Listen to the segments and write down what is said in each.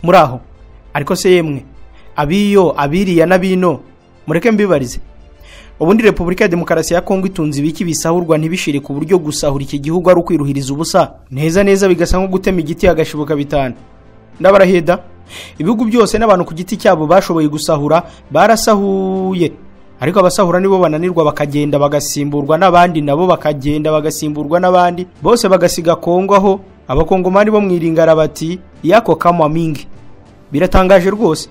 muri aho ariko se yemwe abiyo abiriya n'abino mureke mbibarize ubundi repubulika ya demokarasi ya kongo itunze ibiki bisahurwa ntibishire ku buryo gusahura iki gihugu ari ukwiruhiriza ubusa neza neza bigasa nko gutema igiti hagashibuka bitanu ndabaraheda ibihugu byose n'abantu ku giti cyabo bashoboye gusahura barasahuye ariko abasahura nibo bananirwa bakagenda bagasimburwa n'abandi nabo bakagenda bagasimburwa n'abandi bose bagasiga kongo aho abakongomani bo mu iringara bati yako kamwa mingi biratangaje rwose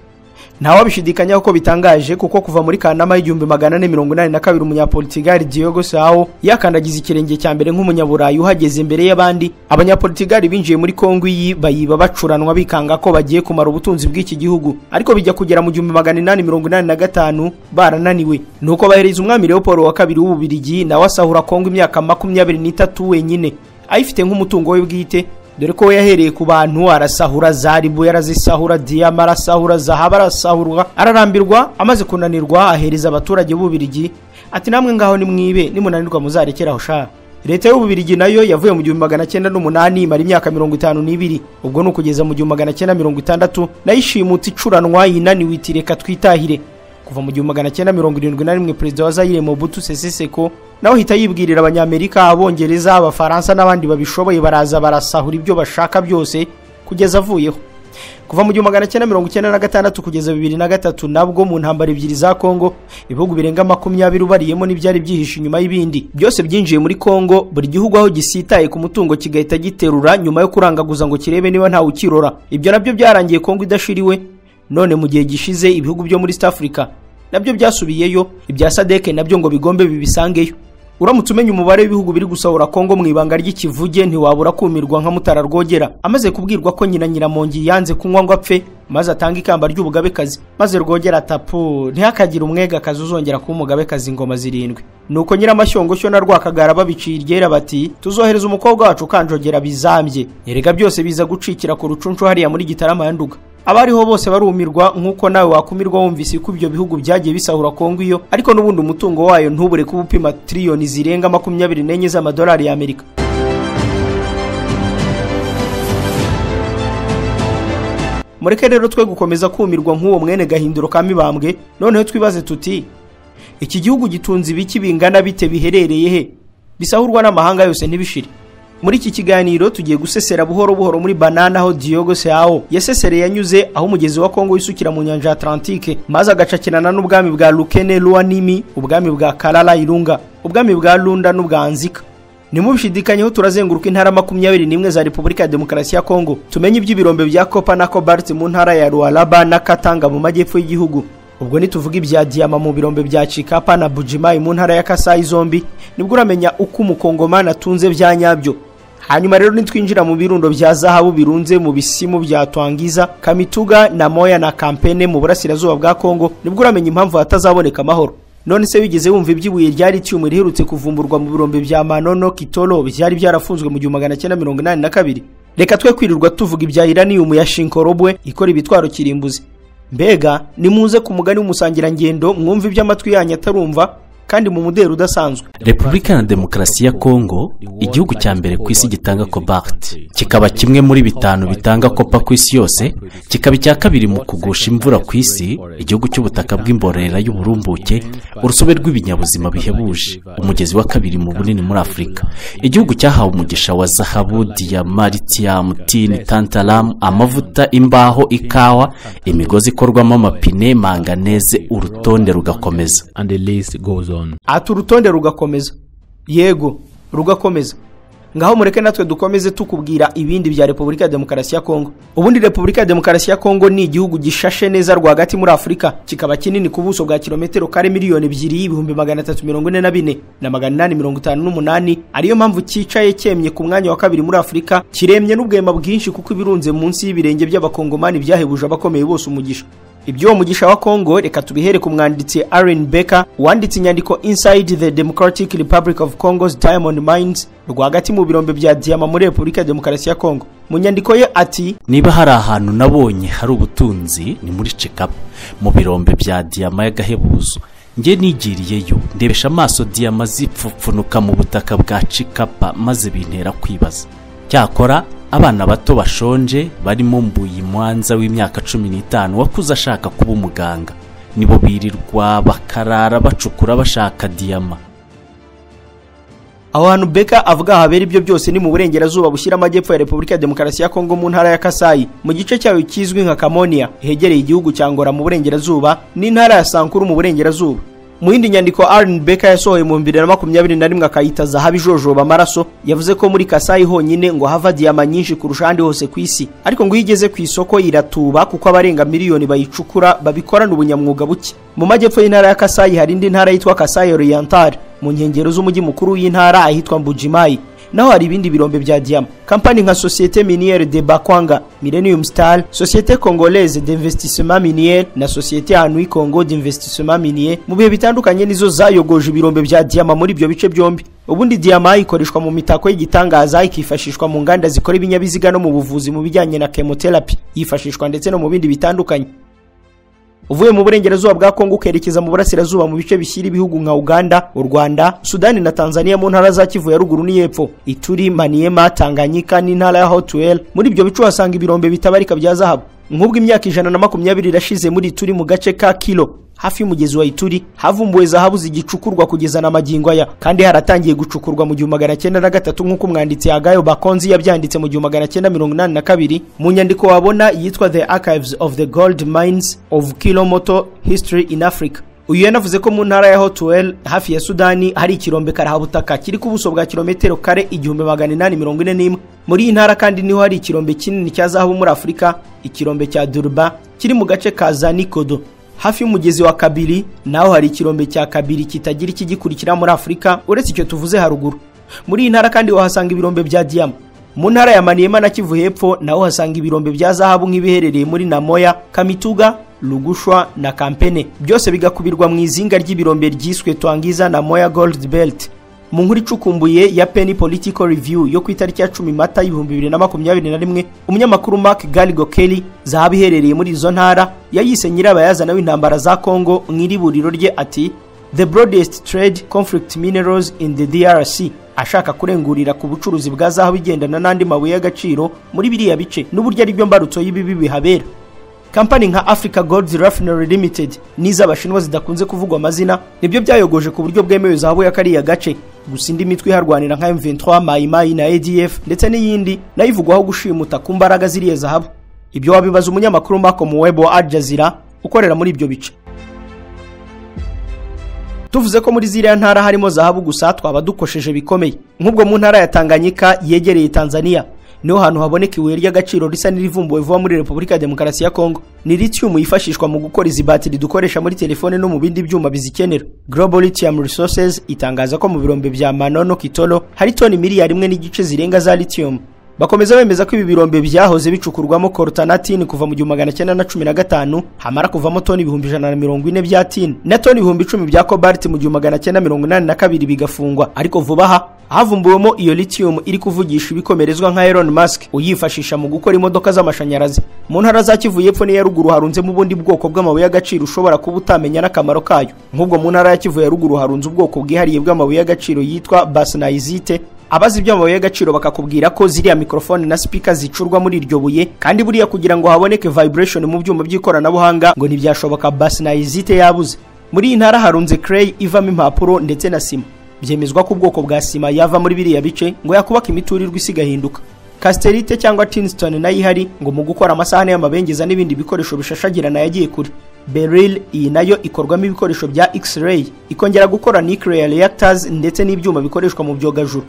ntawabishidikanyaho ko bitangaje kuko kuva muri kanama y'igihumbi magana ane mirongo inani na kabiri umunyapolitigari Diogo Sao yakandagiza ikirenge cya mbere nk'umunyaburayi uhageze imbere y'abandi abanyapolitigari binjiye muri kongo iyi bayiba bacuranwa bikanga ko bagiye kumara ubutunzi bw'iki gihugu ariko bijya kugera mu gihumbi magana inani mirongo inani na gatanu barananiwe nuko bahereza umwami Leopold wa kabiri w'ububirigi nawe asahura kongo imyaka makumyabiri n'itatu wenyine ayifite nk'umutungo we bwite dore ko yahereye ku bantu arasahura zaribu yarazisahura diyama arasahura zahaba arasahurwa ararambirwa amaze kunanirwa ahereza abaturage b'ububirigi ati namwe ngaho nimwibe nimunanirwa muzarekeraho sha leta y'ububirigi nayo yavuye mu gihumbi magana cyenda n'umunani imara imyaka mirongo itanu n'ibiri ubwo ni ukugeza mu gihumbi magana cyenda mirongo itandatu nayo ishimutse icuranwa yinaniwe iti reka twitahire kuva mu gihumbi magana cyenda mirongo irindwi na rimwe perezida wa zayire mobutu sese seko nawe ahita yibwirira abanyamerika abongereza abafaransa n'abandi babishoboye baraza barasahura ibyo bashaka byose kugeza avuyeho kuva mu gihumbi magana cyenda mirongo icyenda na gatandatu kugeza bibiri na gatatu nabwo mu ntambara ebyiri za kongo ibihugu birenga makumyabiri ubariyemo n'ibyari byihishe inyuma y'ibindi byose byinjiye muri kongo buri gihugu aho gisitaye ku mutungo kigahita giterura nyuma yo kurangaguza ngo kirebe niba ntawe ukirora ibyo nabyo byarangiye kongo idashiriwe none mu gihe gishize ibihugu byo muri east africa nabyo byasubiyeyo ibya sadeke nabyo ngo bigombe bibisangeyo uramutse umenya umubare w'ibihugu biri gusahura kongo mu ibanga ry'ikivuge ntiwabura kumirwa nka mutara rwogera amaze kubwirwa ko nyina nyiramongi yanze kunywa ngo apfe maze atange ikamba ry'ubugabekazi maze rwogera atapu ntihakagire umwegakazi uzongera kuba umugabekazi ingoma zirindwi nuko nyiramashyongoshyo na rwakagara babiciye iryera bati tuzohereza umukobwa wacu kanjogera bizambye erega byose biza gucikira ku rucunshu hariya muri gitarama yanduga abariho bose barumirwa nk'uko nawe wakumirwa wumvise ko ibyo bihugu byagiye bisahura kongo iyo ariko n'ubundi umutungo wayo ntubure kuba upima tiriyoni zirenga makumyabiri n'enye z'amadolari y'amerika mureke rero twe gukomeza kumirwa nk'uwo mwene gahinduro ka mibambwe noneho twibaze tuti iki gihugu gitunze ibiki bingana bite biherereye he bisahurwa n'amahanga yose ntibishire muri iki kiganiro tugiye gusesera buhoro buhoro muri banana aho Diogo Seao yasesere yanyuze aho umugezi wa Kongo wisukira mu nyanja Atlantique maze agacakirana n'ubwami bwa Lukene Luanimi ubwami bwa Kalala Irunga ubwami bwa Lunda n'ubwa Nzika nimubishidikanyeho turazenguruka intara makumyabiri n'imwe za repubulika ya demokarasi ya kongo tumenye iby'ibirombe bya copa na cobalt mu ntara ya rualaba na katanga mu majyepfo y'igihugu ubwo nituvuga ibya diyama mu birombe bya chikapa na bujimayi mu ntara ya kasayi zombi nibwo uramenya uko umukongomani atunze bya nyabyo hanyuma rero nitwinjira mu birundo bya zahabu birunze mu bisimu bya twangiza kamituga na moya na kampene mu burasirazuba bwa kongo nibwo uramenya impamvu hatazaboneka amahoro none se wigeze wumva iby'ibuye rya litiyumu riherutse kuvumburwa mu birombe bya manono kitolo byari byarafunzwe mu gihumbi magana cyenda mirongo inani na kabiri reka twe kwirirwa tuvuga ibya iraniyumu ya shinkorobwe ikora ibitwaro kirimbuzi mbega nimuze ku mugani w'umusangirangendo mwumve iby'amatwi yanyu atarumva kandi mu muderi udasanzwe repubulika na demokarasi ya kongo igihugu cya mbere ku isi gitanga kobakiti kikaba kimwe muri bitanu bitanga kopa ku isi yose kikaba icya kabiri mu kugusha imvura ku isi igihugu cy'ubutaka bw'imborera y'uburumbuke urusobe rw'ibinyabuzima bihebuje umugezi wa kabiri mu bunini muri afurika igihugu cyahawe umugisha wa zahabu diyama litiyamu tini tantaramu amavuta imbaho ikawa imigozi ikorwamo amapine manganeze urutonde rugakomeza ati urutonde rugakomeza yego rugakomeza ngaho mureke natwe dukomeze tukubwira ibindi bya repubulika ya demokarasi ya kongo ubundi repubulika ya demokarasi ya kongo ni igihugu gishashe neza rwagati muri afurika kikaba kinini ku buso bwa kilometero kare miliyoni ebyiri ibihumbi magana atatu mirongo ine na bine na magana inani mirongo itanu n'umunani ariyo mpamvu cyicaye cyemye ku mwanya wa kabiri muri afurika kiremye n'ubwema bwinshi kuko ibirunze munsi y'ibirenge by'abakongomani byahebuje abakomeye bose umugisha iby'uwo mugisha wa kongo reka tubihere ku mwanditsi Aaron Becker wanditse inyandiko inside the democratic republic of congo's diamond mines rwagati mu birombe bya diyama muri repubulika ya demokarasi ya kongo mu nyandiko ye ati niba hari ahantu nabonye hari ubutunzi ni muri cekapu mu birombe bya diyama y'agahebuzo njye nigiriyeyo ndebesha amaso diyama zipfupfunuka mu butaka bwa cikapa maze bintera kwibaza cyakora abana bato bashonje barimo mbuyi mwanza w'imyaka cumi n'itanu wakuze ashaka kuba umuganga nibo birirwa bakarara bacukura bashaka diyama aho hantu beka avuga habera ibyo byose ni mu burengerazuba bushyira amajyepfo ya repubulika ya demokarasi ya kongo mu ntara ya kasayi mu gice cyayo kizwi nka kamonia hegereye igihugu cya ngora mu burengerazuba n'intara ya sankuru mu burengerazuba mu yindi nyandiko Aaron Becker yasohoye mu 2021 akayita zahabu ijojoba amaraso yavuze ko muri Kasayi honyine ngo hava diyama nyinshi kurusha ahandi hose ku isi ariko ngo iyo igeze ku isoko iratuba kuko abarenga miliyoni bayicukura babikorana ubunyamwuga buke mu majyepfo y'intara ya Kasayi hari indi ntara yitwa Kasayi Oriental mu nkengero z'umujyi mukuru w'intara ahitwa Mbujimayi naho hari ibindi birombe bya diyama kampani nka societe miniere de bakwanga millennium star societe congolaise d'investissement minier na societe anui congo d'investissement minier mu bihe bitandukanye nizo zayogoje ibirombe bya diyama muri ibyo bice byombi ubundi diyama ikoreshwa mu mitako y'igitangaza ikifashishwa mu nganda zikora ibinyabiziga no mu buvuzi mu bijyanye na chemotherapy yifashishwa ndetse no mu bindi bitandukanye uvuye mu burengerazuba bwa kongo ukerekeza mu burasirazuba mu bice bishyira ibihugu nka uganda u rwanda sudani na tanzania mu ntara za kivu ya ruguru n'iyepfo ituri maniema tanganyika n'intara ya hotuweli muri ibyo bice uhasanga ibirombe bitabarika bya zahabu nk'ubwo imyaka ijana na makumyabiri irashize muri ituri mu gace ka kilo hafi y'umugezi wa ituri havumbuwe zahabu zigicukurwa kugeza na magingo aya kandi haratangiye gucukurwa mu gihumbi magana cyenda na gatatu nk'uko umwanditsi yagayo bakonzi yabyanditse mu gihumbi magana cyenda mirongo inani na kabiri mu nyandiko wabona yitwa the archives of the gold mines of kilomoto history in africa uyu yanavuze ko mu ntara ya hotuweli hafi ya sudani hari ikirombe karahabutaka kiri ku buso bwa kilometero kare igihumbi magana inani mirongo ine n'imwe muri iyi ntara kandi niho hari ikirombe kinini cya zahabu muri afurika ikirombe cya durba kiri mu gace ka zanikodo hafi y'umugezi wa kabiri naho hari ikirombe cya kabiri kitagira ikigikurikira muri afurika uretse icyo tuvuze haruguru muri iyi ntara kandi wahasanga ibirombe bya diyama mu ntara ya maniyema na kivu hepfo naho uhasanga ibirombe bya zahabu nk'ibiherereye muri namoya kamituga rugushwa na kampene byose bigakubirwa mu izinga ry'ibirombe ryiswe twangiza na moya gold belt mu nkuru icukumbuye ya penny political review yo ku itariki ya 10 mata y'ibihumbi bibiri na makumyabiri na rimwe umunyamakuru mark galigo kelly zahabu iherereye muri izo ntara yayise nyirabayazana w'intambara za congo mu iriburiro rye ati the broadest trade conflict minerals in the drc ashaka kurengurira ku bucuruzi bwa zahabu igendana n'andi mabuye y'agaciro muri biriya bice n'uburyo ari byo mbarutso y'ibibi bihabera kampani nka africa gold refinery limited n'iz'abashinwa zidakunze kuvugwa amazina nibyo byayogoje ku buryo bwemewe zahabu ya kariya gace gusa indi mitwe iharwanira nka M23 mayimayi na ADF ndetse n'iyindi nayo ivugwaho gushimuta ku mbaraga ziriya zahabu ibyo wabibaza umunyamakuru Marco Muwebo wa Al Jazeera ukorera muri ibyo bice tuvuze ko muri ziriya ntara harimo zahabu gusa twaba dukosheje bikomeye nk'ubwo mu ntara ya Tanganyika yegereye Tanzania niho hantu haboneka ibuye ry'agaciro risa n'irivumbuwe vuba muri repubulika ya demokarasi ya kongo ni lithium yifashishwa mu gukora izi batiri dukoresha muri telefone no mu bindi byuma bizikenera global lithium resources itangaza ko mu birombe bya manono kitolo hari toni miliyari imwe n'igice zirenga za lithium bakomeza bemeza ko ibi birombe byahoze bicukurwamo korotanatini kuva mu gihumbi magana cyenda na cumi na gatanu hamara kuvamo toni ibihumbi ijana na mirongo ine bya tini na toni ibihumbi icumi bya kobalti mu gihumbi magana cyenda mirongo inani na kabiri bigafungwa ariko vuba aha havumbuwemo iyo lithium iri kuvugisha ibikomerezwa nka Elon Musk uyifashisha mu gukora imodoka z'amashanyarazi mu ntara za Kivu y'Epfo n'iya Ruguru harunzemo ubundi bwoko bw'amabuye y'agaciro ushobora kuba utamenya n'akamaro kayo nk'ubwo mu ntara ya Kivu ya Ruguru harunze ubwoko bwihariye bw'amabuye y'agaciro yitwa Basnaisite abazi iby'amabuye y'agaciro bakakubwira ko ziriya mikrofone na sipika zicurwa muri iryo buye kandi buriya kugira ngo haboneke vibration mu byuma by'ikoranabuhanga ngo ntibyashoboka Basnaisite yabuze muri iyi ntara harunze clay ivamo impapuro ndetse na sima byemezwa ko ubwoko bwa sima yava muri biriya bice ngo yakubaka imiturirwa isigahinduka kasiterite cyangwa tinsitoni nayo ihari ngo mu gukora amasahane y'amabengeza n'ibindi bikoresho bishashagirana yagiye kure beril iyi nayo ikorwamo ibikoresho bya x-ray ikongera gukora nuclear reactors ndetse n'ibyuma bikoreshwa mu byogajuru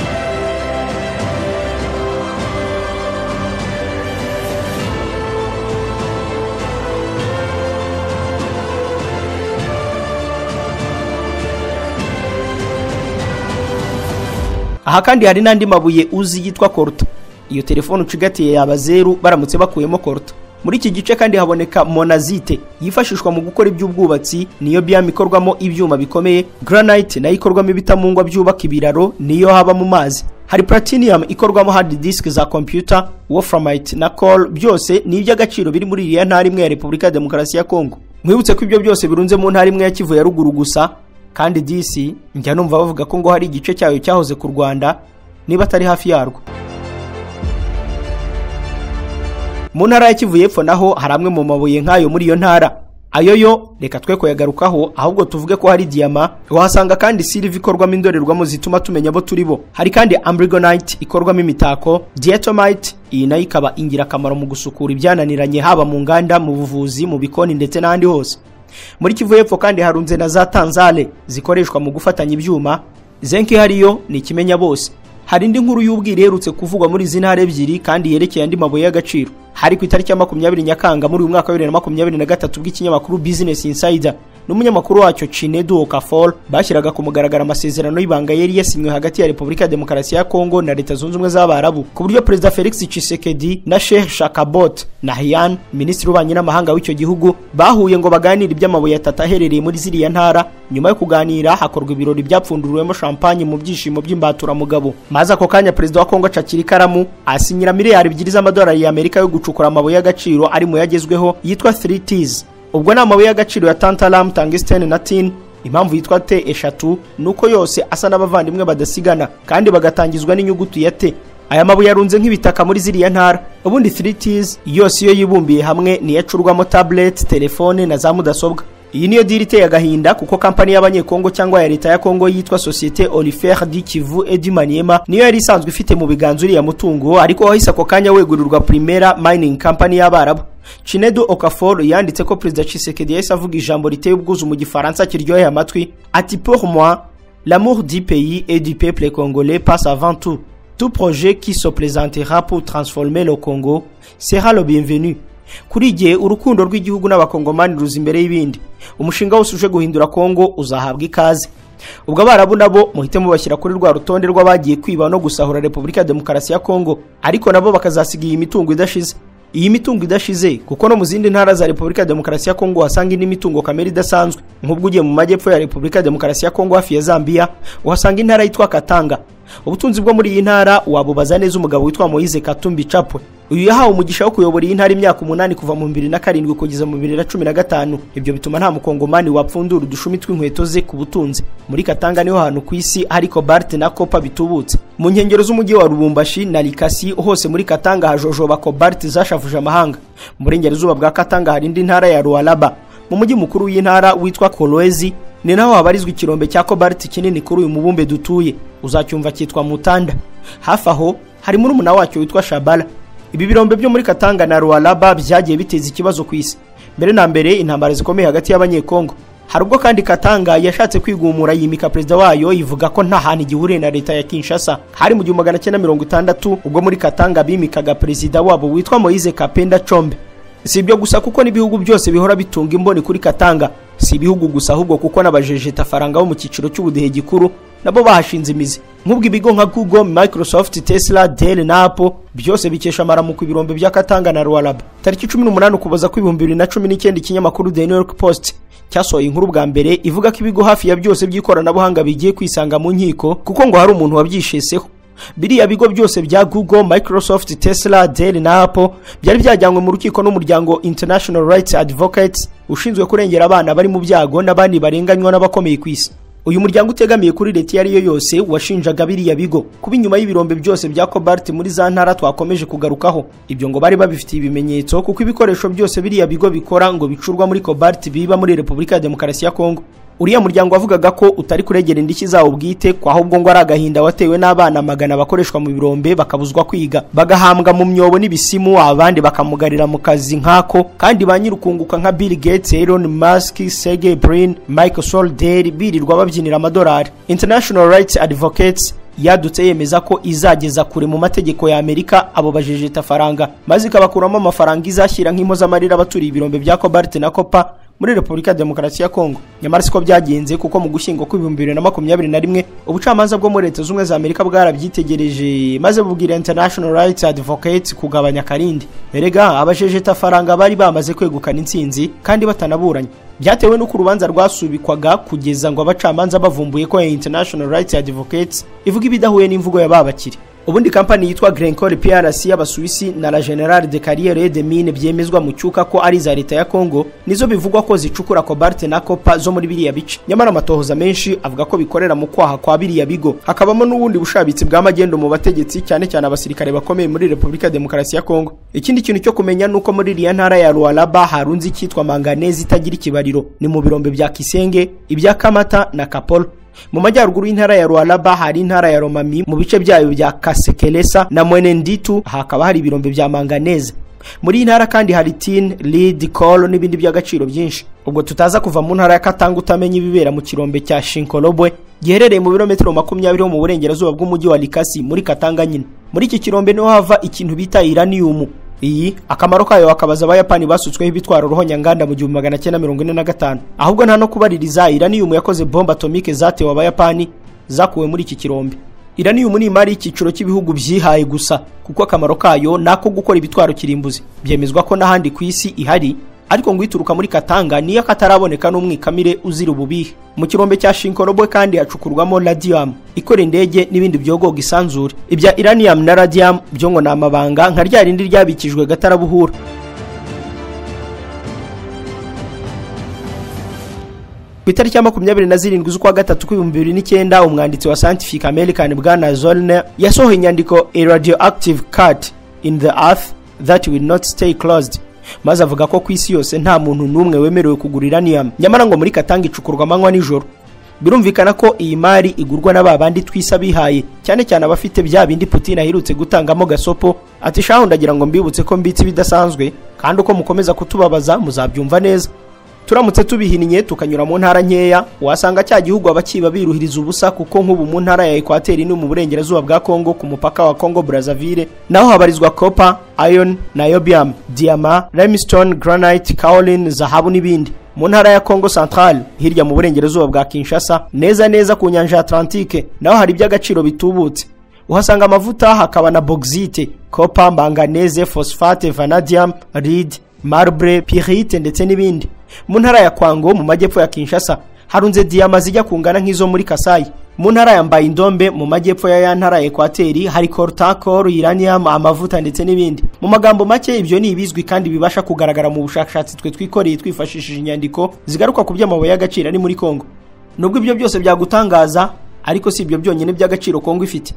aha kandi hari n'andi mabuye uzi yitwa koruta iyo telefone ucigatiye yaba zeru baramutse bakuyemo koruta muri iki gice kandi haboneka monazite yifashishwa mu gukora iby'ubwubatsi niyo biyamu ikorwamo ibyuma bikomeye granite nayo ikorwamo ibitamungwa byubaka ibiraro niyo haba mu mazi hari platinum ikorwamo hard disk za computer wolframite na coal byose ni iby'agaciro biri muri iriya ntara imwe ya repubulika ya demokarasi ya kongo mwibutse ko ibyo byose birunze mu ntara imwe ya kivu ya ruguru gusa kandi disi njya numva bavuga ko ngo hari igice cyayo cyahoze ku rwanda niba atari hafi yarwo mu ntara ya kivu y'epfo naho hari amwe mu mabuye nk'ayo muri iyo ntara ayo yo reka twe kuyagarukaho ahubwo tuvuge ko hari diyama wahasanga kandi siliva ikorwamo indorerwamo zituma tumenya abo turi bo hari kandi amburigonite ikorwamo imitako diyatomite iyi nayo ikaba ingirakamaro mu gusukura ibyananiranye haba mu nganda mu buvuzi mu bikoni ndetse n'ahandi hose muri kivu y'epfo kandi harunze na za tanzale zikoreshwa mu gufatanya ibyuma zenke hariyo ni ikimenya bose hari indi nkuru y'ubwira iherutse kuvugwa muri izi ntara ebyiri kandi yerekeye andi mabuye y'agaciro hari ku itariki ya makumyabiri nyakanga muri uyu mwaka wa bibiri na makumyabiri na gatatu bw'ikinyamakuru business insider n'umunyamakuru wacyo chinedu okafor bashyiraga ku mugaragaro amasezerano y'ibanga yari yasinywe hagati ya repubulika ya demokarasi ya kongo na leta zunze ubumwe z'abarabu ku buryo perezida felix chisekedi na sheikh shakabot na hiyan minisitiri w'ububanyi n'amahanga w'icyo gihugu bahuye ngo baganire iby'amabuye atatu aherereye muri ziriya ntara nyuma yo kuganira hakorwa ibirori byapfunduriwemo champagne mu byishimo by'imbaturamugabo maze ako kanya perezida wa kongo acakira ikaramu asinyira miliyari ebyiri z'amadolari y'amerika yo gucukura amabuye y'agaciro ari mu yagezweho yitwa 3ts ubwo ni amabuye y'agaciro ya tantalam tangistene na tin impamvu yitwa te eshatu ni uko yose asa n'abavandimwe badasigana kandi bagatangizwa n'inyuguti ya te aya mabuye arunze nk'ibitaka muri ziriya ntara ubundi 3ts yose iyo yibumbiye hamwe niyo acurwamo tablet telefone na za mudasobwa iyi niyo diri iteye agahinda kuko kampani y'abanyekongo cyangwa ya leta ya kongo yitwa sosiyete orifere di kivu edimaniema niyo yari isanzwe ifite mu biganza uriya mutungo ariko wahise ako kanya wegurirwa primera mining company y'abarabu chinedu okafor yanditse ko perezida cisekedi yahise avuga ijambo riteye ubwuzu mu gifaransa kiryoheye amatwi ati pour moi l'amour du pays et du peuple congolais passe avant tout tout projet qui se présentera pour transformer le congo sera le bienvenu kuri igihe urukundo rw'igihugu n'abakongomani ruza imbere y'ibindi umushinga wose uje guhindura kongo uzahabwa ikaze ubwo abarabu nabo muhite mubashyira kuri rwa rutonde rw'abagiye kwiba no gusahura repubulika ya demokarasi ya kongo ariko nabo bakazasiga iyi mitungo idashize iyi mitungo idashize kuko no mu zindi ntara za repubulika ya demokarasi ya kongo uhasanga indi mitungo kamere idasanzwe nk'ubwo ugiye mu majyepfo ya repubulika ya demokarasi ya kongo hafi ya zambia uhasanga intara yitwa katanga ubutunzi bwo muri iyi ntara wabubaza neza umugabo witwa moyize katumbi capwe uyu yahawe umugisha wo kuyobora iyi ntara imyaka umunani kuva mu bibiri na karindwi kugeza mu bibiri na cumi na gatanu ibyo bituma nta mukongomani wapfundura udushumi tw'inkweto ze ku butunzi muri katanga niho hantu ku isi hari kobalite na kopa bitubutse mu nkengero z'umujyi wa rubumbashi na rikasi hose muri katanga hajojoba kobalite zashavuje amahanga mu burengerazuba bwa katanga hari indi ntara ya ruwaraba mu mujyi mukuru w'intara witwa korowezi ni naho habarizwa ikirombe cya kobalite kinini kuri uyu mubumbe dutuye uzacyumva cyitwa mutanda hafi aho hari murumuna wacyo witwa shabara ibi birombe byo muri katanga na ruwaraba byagiye biteza ikibazo ku isi mbere na mbere intambara zikomeye hagati y'abanyekongo hari ubwo kandi katanga yashatse kwigumura yimika perezida wayo ivuga ko nta hantu igihuriye na leta ya kinshasa hari mu gihumbi magana cyenda mirongo itandatu ubwo muri katanga bimikaga perezida wabo witwa moyize kapenda combe si ibyo gusa kuko n'ibihugu byose bihora bitunga imboni kuri katanga si ibihugu gusa ahubwo kuko n'abajejetafaranga bo mu cyiciro cy'ubudehe gikuru nabo bahashinze imizi nk'ubwo ibigo nka google microsoft tesla dell na apple byose bikesha amaramuko ibirombe bya katanga na ruwaraba tariki cumi n'umunani ukuboza kw'ibihumbi bibiri na cumi n'icyenda ikinyamakuru the new york post cyasohoye inkuru bwa mbere ivuga ko ibigo hafi ya byose by'ikoranabuhanga bigiye kwisanga mu nkiko kuko ngo hari umuntu wabyisheseho biriya bigo byose bya google microsoft tesla dell na apple byari byajyanywe mu rukiko n'umuryango international rights advocates ushinzwe kurengera abana bari mu byago n'abandi barenganywa n'abakomeye ku isi uyu muryango utegamiye kuri leta iyo ari yo yose washinjaga biriya bigo kuba inyuma y'ibirombe byose bya cobalt muri za ntara twakomeje kugarukaho ibyo ngo bari babifitiye ibimenyetso kuko ibikoresho byose biriya bigo bikora ngo bicurwa muri cobalt biba muri repubulika ya demokarasi ya kongo uriya muryango wavugaga ko utari kuregera indishyi zawo bwite kwa ahubwo ngo ari agahinda watewe n'abana magana bakoreshwa mu birombe bakabuzwa kwiga bagahambwa mu myobo n'ibisimu abandi bakamugarira mu kazi nk'ako kandi ba nyirukunguka nka Bill Gates Elon Musk Sergey Brin Michael Solderi birirwa babyinira amadolari International Rights Advocates yadutse yemeza ko izageza kure mu mategeko ya Amerika abo bajejetafaranga maze ikabakuramo amafaranga izashyira nk'impozamarira abaturiye ibirombe bya cobalt na copper muri repubulika ya demokarasi ya kongo nyamara siko byagenze kuko mu gushyingo kw'ibihumbi bibiri na makumyabiri na rimwe ubucamanza bwo muri leta z'ubumwe za amerika bwarabyitegereje maze bubwira international rights advocates kugabanya akarindi erega abajejetafaranga bari bamaze kwegukana intsinzi kandi batanaburanye byatewe n'uko urubanza rwasubikwaga kugeza ngo abacamanza bavumbuye ko ya international rights advocates ivuga ibidahuye n'imvugo y'ababakire ubundi kampani yitwa Glencore PRC y'Abasuwisi na la Generale de Carrière de Mine byemezwa mu cyuka ko ari za leta ya Congo nizo bivugwa ko zicukura cobalt na copper zo muri biriya bice nyamara amatohoza menshi avuga ko bikorera mu kwaha kwa biriya bigo hakabamo n'ubundi bushabitsi bw'amagendo mu bategetsi cyane cyane abasirikare bakomeye muri Republika Demokarasi ya Congo ikindi kintu cyo kumenya nuko muri iriya ntara ya Lualaba harunze icyitwa manganese itagira ikibariro ni mu birombe bya Kisenge ibya Kamata na Kapolo mu majyaruguru y'intara ya Lualaba hari intara ya Romami mu bice byayo bya Kasekelesa na Mwenenditu hakaba hari ibirombe bya manganese muri iyi ntara kandi hari tin lead call n'ibindi by'agaciro byinshi ubwo tutaza kuva mu ntara ya Katanga utamenya ibibera mu kirombe cya Shinkolobwe giherereye mu birometero makumyabiri mu burengerazuba bw'umujyi wa Likasi muri Katanga nyine muri iki kirombe niho hava ikintu bita uranium iyi akamaro kayo akabaza abayapani basutsweho ibitwaro ruhonyanganda mu gihumbi magana cyenda mirongo ine na gatanu ahubwo nta no kubaririza iraniyumu yakoze bombe atomike zatewe abayapani zakuwe muri iki kirombe iraniyumu ni imari y'icyiciro cy'ibihugu byihaye gusa kuko akamaro kayo ni ako gukora ibitwaro kirimbuzi byemezwa ko n'ahandi ku isi ihari ariko ngo ituruka muri katanga niyo kataraboneka n'umwikamire uzira ububihe mu kirombe cya shinkorobwe kandi hacukurwamo radiyam ikora indege n'ibindi byogoga isanzure ibya iranium na radiyam byo ngo ni amabanga nka rya rindi ryabikijwe gatarabuhura ku itariki ya makumyabiri na zirindwi z'ukwa gatatu kw'ibihumbi bibiri n'icyenda umwanditsi wa scientific american bwana zollner yasohoye inyandiko a radioactive cut in the earth that will not stay closed maze avuga ko ku isi yose nta muntu n'umwe wemerewe kugura iranium nyamara ngo muri katanga icukurwa amanywa nijoro birumvikana ko iyi mari igurwa na ba bandi twisa bihaye cyane cyane abafite bya bindi putin aherutse gutangamo gasopo ati shaho ndagira ngo mbibutse ko mbitse ibidasanzwe kandi uko mukomeza kutubabaza muzabyumva neza turamutse tubihinnye tukanyura mu ntara nkeya wasanga cya gihugu abakiba biruhiriza ubusa kuko nk'ubu mu ntara ya ekwateri ni mu burengerazuba bwa kongo ku mupaka wa kongo brazzaville naho habarizwa kopa iron niobium diyama limestone granite kaolin zahabu n'ibindi mu ntara ya kongo central hirya mu burengerazuba bwa kinshasa neza neza ku nyanja ya atlantike naho hari iby'agaciro bitubutse uhasanga amavuta hakaba na bogzite kopa manganese phosphate vanadium lead marble pirite ndetse n'ibindi mu ntara ya kwango mu majyepfo ya kinshasa harunze diyama zijya kungana nk'izo muri kasayi mu ntara ya mbayindombe mu majyepfo ya ya ntara ya ekwateri hari kortakor iranium amavuta ndetse n'ibindi mu magambo make ibyo ni ibizwi kandi bibasha kugaragara mu bushakashatsi twe twikoreye twifashishije inyandiko zigaruka ku by'amabuye y'agaciro ari muri kongo nubwo ibyo byose byagutangaza ariko si ibyo byonyine by'agaciro kongo ifite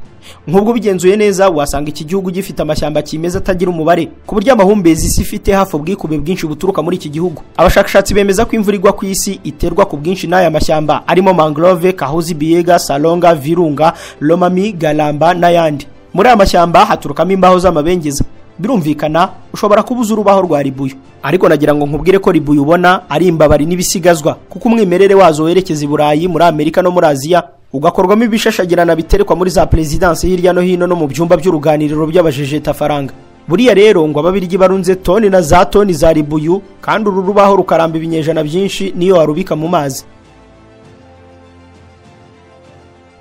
nk'ubwo ubigenzuye neza wasanga iki gihugu gifite amashyamba kimeza atagira umubare ku buryo amahumbezi isi ifite hafi ubwikube bwinshi buturuka muri iki gihugu abashakashatsi bemeza ko imvura igwa ku isi iterwa ku bwinshi n'aya mashyamba arimo mangrove kahozi biyega salonga virunga lomami galamba n'ayandi muri aya mashyamba haturukamo imbaho z'amabengeza birumvikana ushobora kuba uzi urubaho rwa ribuyu ariko nagira ngo nkubwire ko ribuyu ubona ari imbabari n'ibisigazwa kuko umwimerere wazo werekeza i burayi muri amerika no muri aziya ugakorwamo ibishashagirana biterekwa muri za perezidansi hirya no hino no mu byumba by'uruganiriro by'abajejetafaranga buriya rero ngo ababiryi barunze toni na za toni za ribuyu kandi uru rubaho rukaramba ibinyejana byinshi niyo warubika mu mazi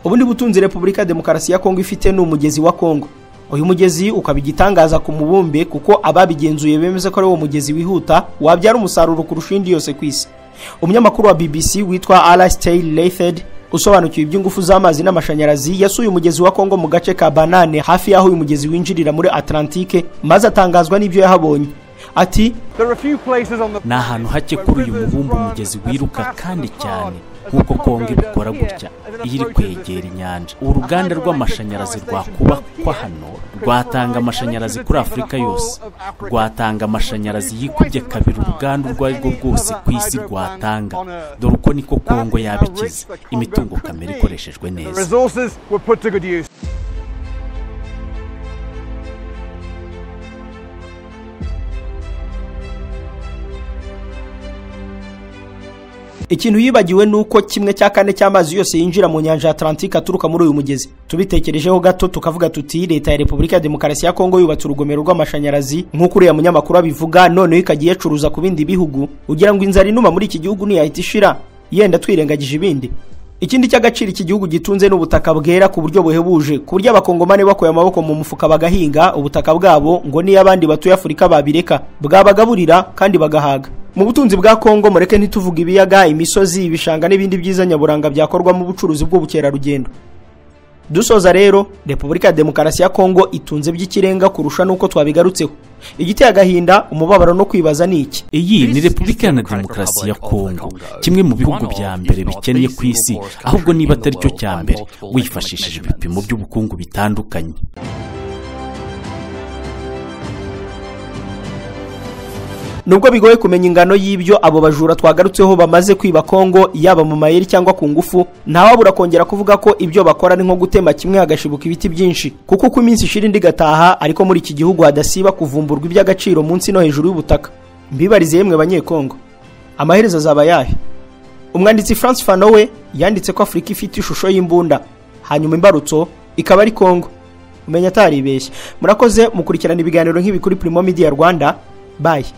ubundi butunzi repubulika demokarasi ya kongo ifite ni umugezi wa kongo uyu mugezi ukaba igitangaza ku mubumbe kuko ababigenzuye bemeza ko ari uwo mugezi wihuta wabyara umusaruro kurusha indi yose ku isi umunyamakuru wa bbc witwa alastair leithed usobanukiwe iby'ingufu z'amazi n'amashanyarazi yasuye umugezi wa kongo mu gace ka banane hafi y'aho uyu mugezi winjirira muri atlantike maze atangazwa n'ibyo yahabonye ati ni ahantu hake kuri uyu mubumbe umugezi wiruka kandi cyane nk'uko kongo ibikora gutya iyo iri kwegera inyanja uruganda rw'amashanyarazi rwakubakwa hano rwatanga amashanyarazi kuri afurika yose rwatanga amashanyarazi yikubye kabiri uruganda urwo ari rwo rwose ku isi rwatanga dore uko niko kongo yabikiza imitungo kamere ikoreshejwe neza ikintu yibagiwe ni uko kimwe cya kane cy'amazi yose yinjira mu nyanja ya Atlantique aturuka muri uyu mugezi tubitekerejeho gato tukavuga tuti leta ya repubulika ya demokarasi ya kongo yubatse urugomero rw'amashanyarazi nk'uko uriya munyamakuru abivuga noneho ikajya iyacuruza ku bindi bihugu ugira ngo inzara inuma muri iki gihugu ntiyahita ishira yenda twirengagije ibindi ikindi cy'agaciro iki gihugu gitunze n'ubutaka bwera ku buryo buhebuje ku buryo abakongomane bakuye amaboko mu mufuka bagahinga ubutaka bwabo ngo niyo abandi batuye afurika babireka bwabagaburira kandi bagahaga mu butunzi bwa kongo mureke ntituvuge ibiyaga imisozi ibishanga n'ibindi byiza nyaburanga byakorwamo ubucuruzi bw'ubukerarugendo dusoza rero repubulika ya demokarasi ya kongo itunze by'ikirenga kurusha n'uko twabigarutseho igiteye agahinda umubabaro no kwibaza ni iki iyi ni repubulika iharanira demokarasi ya kongo kimwe mu bihugu bya mbere bikennye ku isi ahubwo niba atari cyo cya mbere wifashishije ibipimo by'ubukungu bitandukanye nubwo bigoye kumenya ingano y'ibyo abo bajura twagarutseho bamaze kwiba kongo yaba mu mayeri cyangwa ku ngufu ntawabura kongera kuvuga ko ibyo bakora ni nko gutema kimwe hagashibuka ibiti byinshi kuko uko iminsi ishira indi igataha ariko muri iki gihugu hadasiba kuvumburwa iby'agaciro munsi no hejuru y'ubutaka mbibarize yemwe banyekongo amaherezo azaba yahe umwanditsi france fanowe yanditse ko afurika ifite ishusho y'imbunda hanyuma imbarutso ikaba ari kongo umenya ataribeshye murakoze mukurikirana ibiganiro nk'ibi kuri primo media rwanda bayi